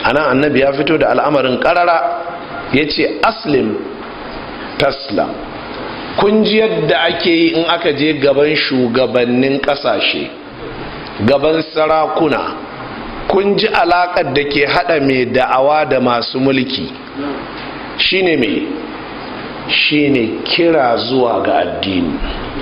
anan annabi ya fito da al'amarin karara ya ce aslim taslam kun ji yadda ake yi in aka je gaban shugabannin kasashe gaban sarakuna kun ji alakar da ke hada mai da'awa da masu mulki shine mai shine kira zuwa ga addini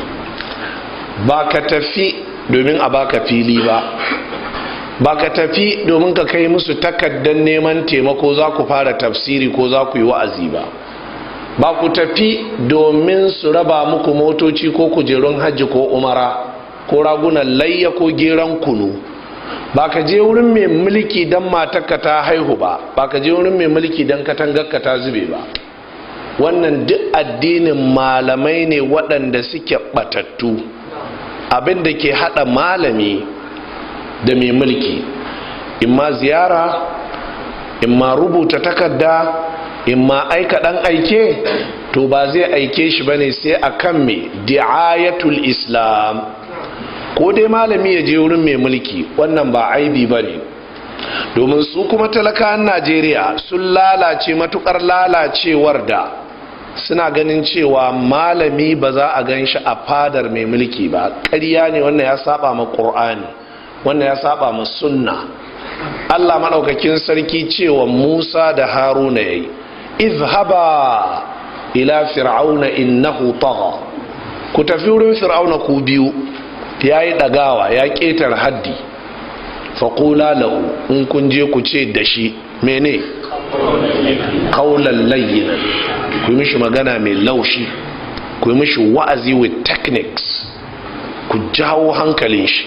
ba ka tafi domin a baka fili ba ba ka tafi domin ka kai musu takaddan neman taimako za ku fara tafsiri ko za ku yi wa'azi ba ba ku tafi domin su raba muku motoci ko kujerun hajji ko umara ko ragunan layya ko geran kunu ba ka je wurin mai mulki don matarka ta haihu ba ba ka je wurin mai mulki don katangarka ta zube ba wannan duk addinin malamai ne waɗanda suke ɓatattu abin da ke haɗa malami da mai mulki imma ziyara imma rubuta takarda imma aika ɗan aike to ba zai aike shi bane sai akan mai di'ayatul islam ko dai malami ya je wurin mai mulki wannan ba aibi ba ne domin su kuma talakawan najeriya sun lalace matukar lalacewar da suna ganin cewa malami ba za a gan shi a fadar mai mulki ba ƙarya ne wannan ya saba ma ƙur'ani wannan ya saba ma sunna allah maɗaukakin sarki cewa musa da haruna ya yi izhaba ila fir'auna innahu tagha ku tafi wurin fir'auna ku biyu ya yi ɗagawa ya ƙetar haddi faƙula lahu in kun je ku ce da shi mene kaular layyina ku yi mishi magana mai laushi ku yi mishi wa'azi with techniques ku jawo hankalin shi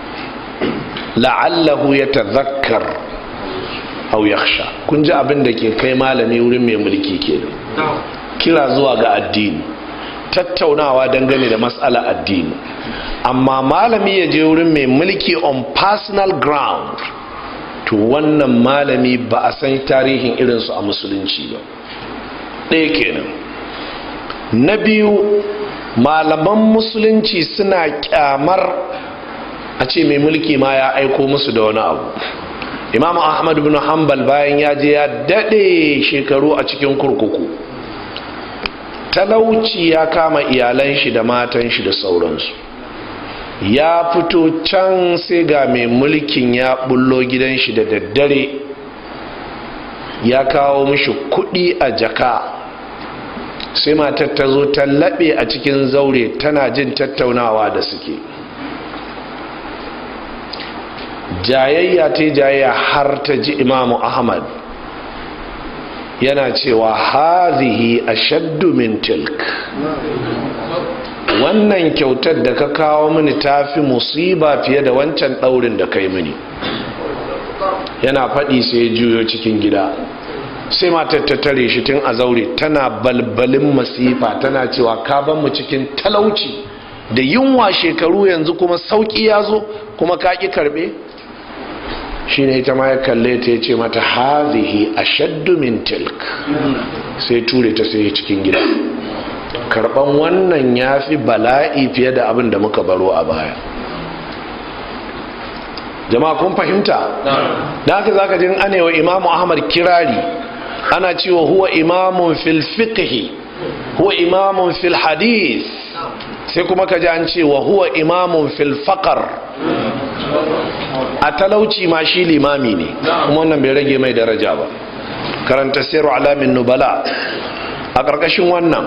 la'allahu ya tazakkar au yakhsha kun ji abin da ke kai malami wurin mai mulki ke kira zuwa ga addini tattaunawa dangane da matsala addini amma malami ya je wurin mai mulki on personal ground to wannan malami ba a san tarihin irinsu a musulunci ba ɗaya kenan na biyu malaman musulunci suna kyamar a ce mai mulki ma ya aiko musu da wani abu imam ahmad bin hanbal bayan ya je ya daɗe shekaru a cikin kurkuku talauci ya kama iyalan shi da matan shi da sauransu ya fito can sai ga mai mulkin ya bullo gidan shi da daddare ya kawo mishi kudi a jaka sai matar ta zo ta laɓe a cikin zaure tana jin tattaunawa da suke jayayya ta jayayya har ta ji imamu ahmad yana cewa hazihi ashaddu min tilk wannan kyautar da ka kawo mini ta fi musiba fiye da wancan ɗaurin da kai mini yana faɗi sai ya juyo cikin gida sai matar ta tare shi tun a zaure tana balbalin masifa tana cewa ka ban mu cikin talauci da yunwa shekaru yanzu kuma sauƙi ya zo kuma ka ƙi karɓe shi ne ita ma ya kalle ta ya ce mata hazihi ashaddu min tilk sai ture ta sai cikin gida karban wannan ya fi bala'i fiye da abin da muka baro a baya jama'a kun fahimta da haka zaka jin anewa imamu ahmad kirari ana cewa huwa imamun fil fiqhi huwa imamun fil hadith sai kuma ka ji an cewa huwa imamun fil faqar a talauci ma shi limami ne kuma wannan bai rage mai daraja ba karanta siru alamin nubala a ƙarƙashin wannan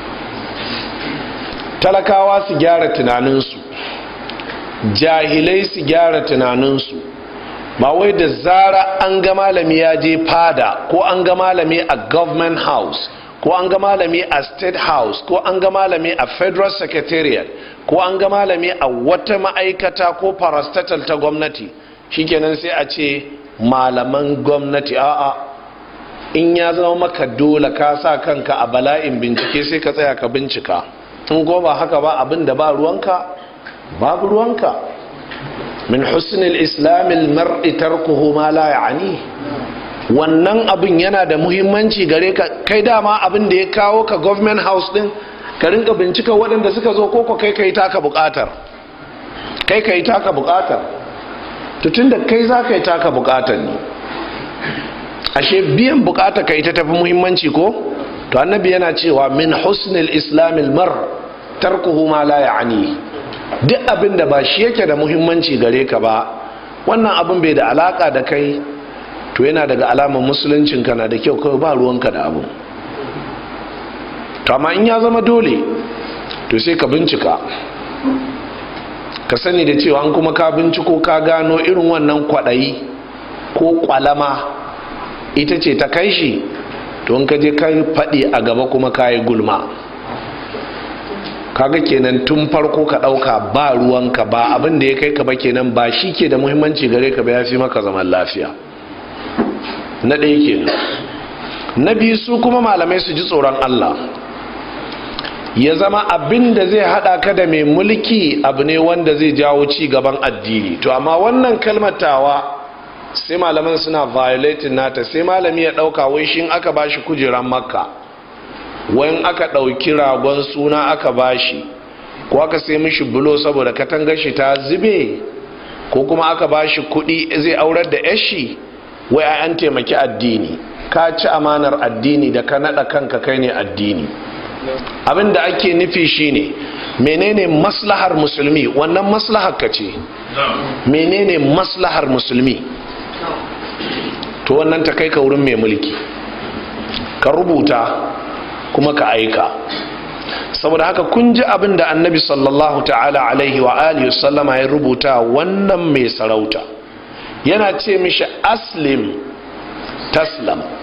talakawa su gyara tunaninsu jahilai su gyara tunaninsu ba wai da zara an ga malami ya je fada ko an ga malami a government house ko an ga malami a state house ko an ga malami a federal secretariat ko an ga malami a wata ma'aikata ko parastatal ta gwamnati shikenan sai a ce malaman gwamnati a'a in ya zama maka dole ka sa kanka a bala'in bincike sai ka tsaya ka bincika in ko ba haka ba abin da ba ruwanka babu ruwanka min husnil islamil mar'i tarkuhu ma la ya'ni wannan abin yana da muhimmanci gare ka kai dama abin da ya kawo ka government house din ka rinka bincika waɗanda suka zo koko kai kai taka buƙatar kai kai taka buƙatar to tunda kai za ka yi taka buƙatar ne ashe biyan bukata ka ita tafi muhimmanci ko to annabi yana cewa min husnil islamil mar tarkuhu ma la ya'ni duk abin da ba shi yake da muhimmanci gare ka ba wannan abin bai da alaka da kai to yana daga alamar musuluncin ka na da kyau kawai ba ruwanka da abu to amma in ya zama dole to sai ka bincika ka sani da cewa an kuma ka binciko ka gano irin wannan kwaɗayi ko kwalama ita ce ta kai shi to in ka je kai faɗi a gaba kuma ka yi gulma kaga kenan tun farko ka ɗauka ba ruwanka ba abin da ya kai ka ba kenan ba shi ke da muhimmanci gare ka ba ya fi maka zaman lafiya na ɗaya kenan na biyu su kuma malamai su ji tsoron allah ya zama abin da zai hada ka da mai mulki abu ne wanda zai jawo ci gaban addini to amma wannan kalmatawa sai malaman suna violating nata sai malami ya dauka wai shin aka bashi kujeran makka wayan aka dauki ragon suna aka bashi ko aka sai mishi bulo saboda katangar shi ta zube ko kuma aka bashi kudi zai aurar da yashi wai an taimaki addini ka ci amanar addini da ka nada kanka kai ne addini abin da ake nufi shine menene maslahar musulmi wannan maslahar ka ce menene maslahar musulmi to wannan ta kai ka wurin mai mulki ka rubuta kuma ka aika saboda haka kun ji abin da annabi sallallahu ta'ala alaihi wa alihi sallama ya rubuta wannan mai sarauta yana ce mishi aslim taslam